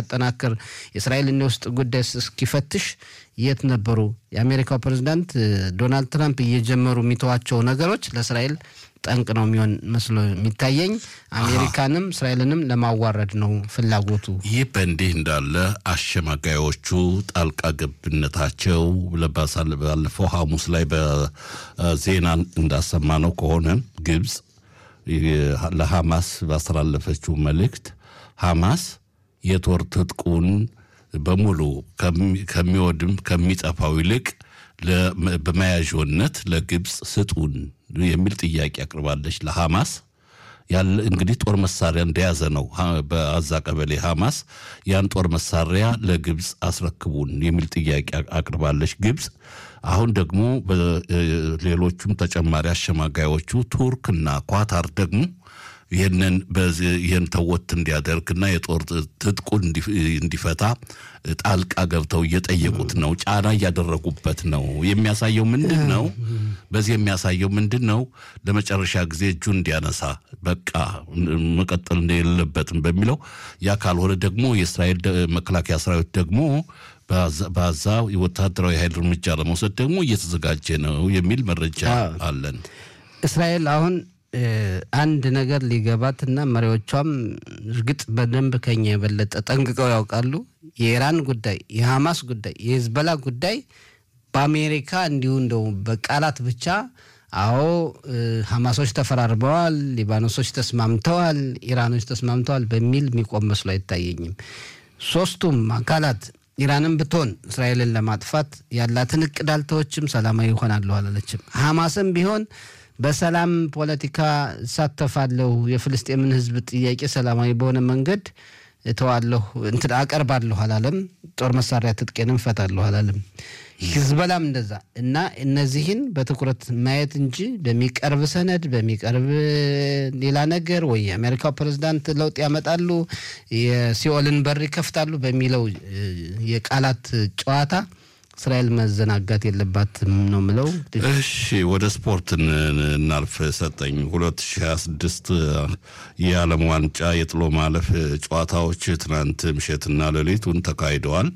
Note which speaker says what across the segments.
Speaker 1: እስኪያጠናክር የእስራኤልን የውስጥ ጉዳይ እስኪፈትሽ የት ነበሩ? የአሜሪካው ፕሬዚዳንት ዶናልድ ትራምፕ እየጀመሩ የሚተዋቸው ነገሮች ለእስራኤል ጠንቅ ነው የሚሆን መስሎ የሚታየኝ። አሜሪካንም እስራኤልንም ለማዋረድ ነው ፍላጎቱ።
Speaker 2: ይህ በእንዲህ እንዳለ አሸማጋዮቹ ጣልቃ ገብነታቸው ባለፈው ሐሙስ ላይ በዜና እንዳሰማነው ከሆነ ግብፅ ለሐማስ ባስተላለፈችው መልእክት ሐማስ የጦር ትጥቁን በሙሉ ከሚወድም ከሚጠፋው ይልቅ በመያዣነት ለግብፅ ስጡን የሚል ጥያቄ አቅርባለች ለሐማስ። ያለ እንግዲህ ጦር መሳሪያ እንደያዘ ነው በአዛ ቀበሌ ሐማስ ያን ጦር መሳሪያ ለግብፅ አስረክቡን የሚል ጥያቄ አቅርባለች ግብፅ። አሁን ደግሞ ሌሎቹም ተጨማሪ አሸማጋዮቹ ቱርክና ኳታር ደግሞ ይህንን ይህን ተወት እንዲያደርግና የጦር ትጥቁን እንዲፈታ ጣልቃ ገብተው እየጠየቁት ነው። ጫና እያደረጉበት ነው። የሚያሳየው ምንድን ነው? በዚህ የሚያሳየው ምንድን ነው? ለመጨረሻ ጊዜ እጁን እንዲያነሳ በቃ መቀጠል የለበትም በሚለው ያ ካልሆነ ደግሞ የእስራኤል መከላከያ ሰራዊት ደግሞ በዛ የወታደራዊ ኃይል እርምጃ ለመውሰድ ደግሞ እየተዘጋጀ ነው የሚል መረጃ አለን።
Speaker 1: እስራኤል አሁን አንድ ነገር ሊገባትና መሪዎቿም እርግጥ በደንብ ከኛ የበለጠ ጠንቅቀው ያውቃሉ። የኢራን ጉዳይ፣ የሐማስ ጉዳይ፣ የሂዝበላ ጉዳይ በአሜሪካ እንዲሁ እንደው በቃላት ብቻ አዎ ሐማሶች ተፈራርበዋል፣ ሊባኖሶች ተስማምተዋል፣ ኢራኖች ተስማምተዋል በሚል የሚቆም መስሎ አይታየኝም። ሶስቱም አካላት ኢራንም ብትሆን እስራኤልን ለማጥፋት ያላትን እቅድ አልተወችም፣ ሰላማዊ ይሆናለሁ አላለችም። ሐማስም ቢሆን በሰላም ፖለቲካ እሳተፋለሁ፣ የፍልስጤምን ሕዝብ ጥያቄ ሰላማዊ በሆነ መንገድ እተዋለሁ እንትን አቀርባለሁ አላለም። ጦር መሳሪያ ትጥቄንም እፈታለሁ አላለም። ሂዝበላም እንደዛ እና እነዚህን በትኩረት ማየት እንጂ በሚቀርብ ሰነድ በሚቀርብ ሌላ ነገር ወይ የአሜሪካው ፕሬዝዳንት ለውጥ ያመጣሉ የሲኦልን በር ይከፍታሉ በሚለው የቃላት ጨዋታ እስራኤል መዘናጋት የለባትም ነው ምለው።
Speaker 2: እሺ ወደ ስፖርት እናልፍ። ሰጠኝ 2026 የዓለም ዋንጫ የጥሎ ማለፍ ጨዋታዎች ትናንት ምሽትና ሌሊቱን ተካሂደዋል።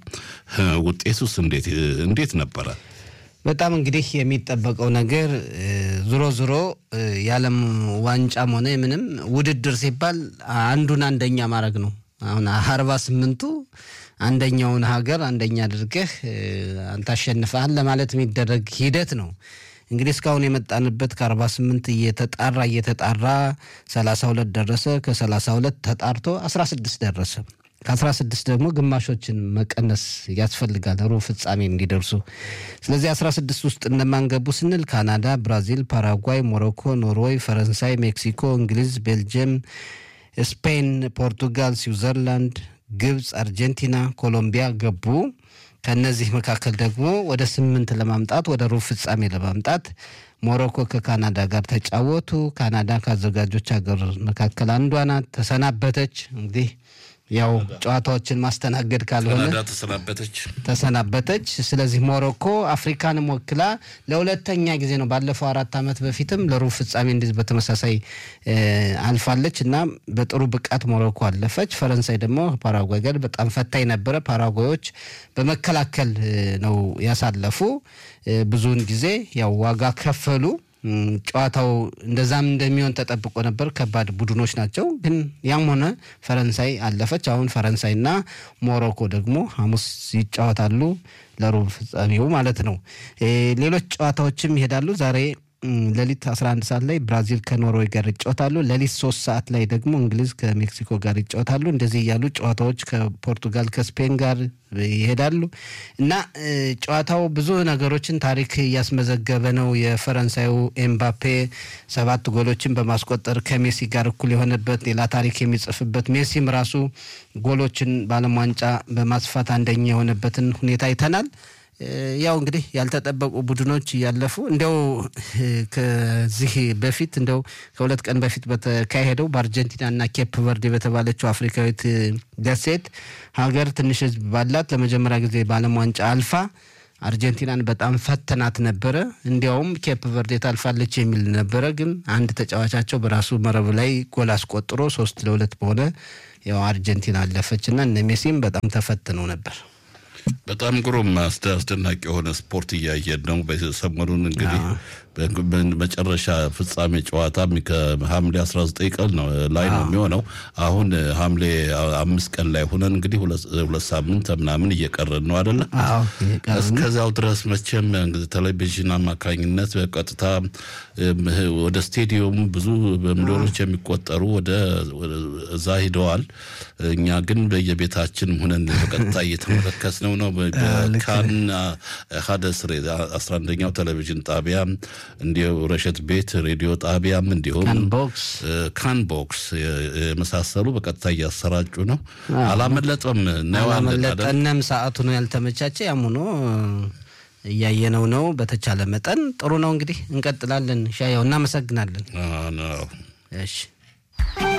Speaker 2: ውጤቱስ እንዴት ነበረ?
Speaker 1: በጣም እንግዲህ የሚጠበቀው ነገር ዞሮ ዞሮ የዓለም ዋንጫም ሆነ ምንም ውድድር ሲባል አንዱን አንደኛ ማድረግ ነው። አሁን አርባ ስምንቱ አንደኛውን ሀገር አንደኛ አድርገህ አንተ አሸንፈሃል ለማለት የሚደረግ ሂደት ነው። እንግዲህ እስካሁን የመጣንበት ከአርባ ስምንት እየተጣራ እየተጣራ ሰላሳ ሁለት ደረሰ። ከሰላሳ ሁለት ተጣርቶ አስራ ስድስት ደረሰ። ከአስራ ስድስት ደግሞ ግማሾችን መቀነስ ያስፈልጋል ሩብ ፍጻሜ እንዲደርሱ። ስለዚህ አስራ ስድስት ውስጥ እነማን ገቡ ስንል ካናዳ፣ ብራዚል፣ ፓራጓይ፣ ሞሮኮ፣ ኖርዌይ፣ ፈረንሳይ፣ ሜክሲኮ፣ እንግሊዝ፣ ቤልጅየም፣ ስፔን፣ ፖርቱጋል፣ ስዊዘርላንድ ግብፅ፣ አርጀንቲና፣ ኮሎምቢያ ገቡ። ከነዚህ መካከል ደግሞ ወደ ስምንት ለማምጣት ወደ ሩብ ፍጻሜ ለማምጣት ሞሮኮ ከካናዳ ጋር ተጫወቱ። ካናዳ ከአዘጋጆች ሀገር መካከል አንዷ ናት። ተሰናበተች። እንግዲህ ያው ጨዋታዎችን ማስተናገድ ካልሆነ
Speaker 2: ካናዳ ተሰናበተች
Speaker 1: ተሰናበተች። ስለዚህ ሞሮኮ አፍሪካንም ወክላ ለሁለተኛ ጊዜ ነው። ባለፈው አራት ዓመት በፊትም ለሩብ ፍጻሜ እንደዚህ በተመሳሳይ አልፋለች እና በጥሩ ብቃት ሞሮኮ አለፈች። ፈረንሳይ ደግሞ ፓራጓይ ጋር በጣም ፈታኝ ነበረ። ፓራጓዮች በመከላከል ነው ያሳለፉ። ብዙውን ጊዜ ያው ዋጋ ከፈሉ። ጨዋታው እንደዛም እንደሚሆን ተጠብቆ ነበር። ከባድ ቡድኖች ናቸው። ግን ያም ሆነ ፈረንሳይ አለፈች። አሁን ፈረንሳይና ሞሮኮ ደግሞ ሐሙስ ይጫወታሉ ለሩብ ፍጻሜው ማለት ነው። ሌሎች ጨዋታዎችም ይሄዳሉ ዛሬ ሌሊት 11 ሰዓት ላይ ብራዚል ከኖርዌይ ጋር ይጫወታሉ። ሌሊት 3 ሰዓት ላይ ደግሞ እንግሊዝ ከሜክሲኮ ጋር ይጫወታሉ። እንደዚህ እያሉ ጨዋታዎች ከፖርቱጋል ከስፔን ጋር ይሄዳሉ እና ጨዋታው ብዙ ነገሮችን ታሪክ እያስመዘገበ ነው። የፈረንሳዩ ኤምባፔ ሰባት ጎሎችን በማስቆጠር ከሜሲ ጋር እኩል የሆነበት ሌላ ታሪክ የሚጽፍበት ሜሲም ራሱ ጎሎችን በዓለም ዋንጫ በማስፋት አንደኛ የሆነበትን ሁኔታ አይተናል። ያው እንግዲህ ያልተጠበቁ ቡድኖች እያለፉ እንደው ከዚህ በፊት እንደው ከሁለት ቀን በፊት በተካሄደው በአርጀንቲናና ኬፕ ቨርዴ በተባለችው አፍሪካዊት ደሴት ሀገር ትንሽ ሕዝብ ባላት ለመጀመሪያ ጊዜ በዓለም ዋንጫ አልፋ አርጀንቲናን በጣም ፈተናት ነበረ። እንዲያውም ኬፕ ቨርዴ ታልፋለች የሚል ነበረ። ግን አንድ ተጫዋቻቸው በራሱ መረብ ላይ ጎል አስቆጥሮ ሶስት ለሁለት በሆነ ያው አርጀንቲና አለፈች እና እነ ሜሲም በጣም ተፈትነው ነበር።
Speaker 2: በጣም ግሩም አስደናቂ የሆነ ስፖርት እያየን ነው። ሰሞኑን እንግዲህ መጨረሻ ፍጻሜ ጨዋታ ከሐምሌ 19 ቀን ነው ላይ ነው የሚሆነው። አሁን ሐምሌ አምስት ቀን ላይ ሆነን እንግዲህ ሁለት ሳምንት ምናምን እየቀረን ነው አደለ? እስከዚያው ድረስ መቼም ቴሌቪዥን አማካኝነት በቀጥታ ወደ ስቴዲየም ብዙ በሚሊዮኖች የሚቆጠሩ ወደ እዛ ሂደዋል። እኛ ግን በየቤታችን ሆነን በቀጥታ እየተመለከትነው ነው። በካን ሀደስሬ 11ኛው ቴሌቪዥን ጣቢያ እንዲሁ ረሸት ቤት ሬዲዮ ጣቢያም እንዲሁም ካንቦክስ የመሳሰሉ በቀጥታ እያሰራጩ ነው። አላመለጠም፣
Speaker 1: አላመለጠንም። ሰዓቱ ነው ያልተመቻቸ። ያም ሆኖ እያየነው ነው። በተቻለ መጠን ጥሩ ነው። እንግዲህ እንቀጥላለን። ሻያው እናመሰግናለን።
Speaker 2: ነው
Speaker 1: እሺ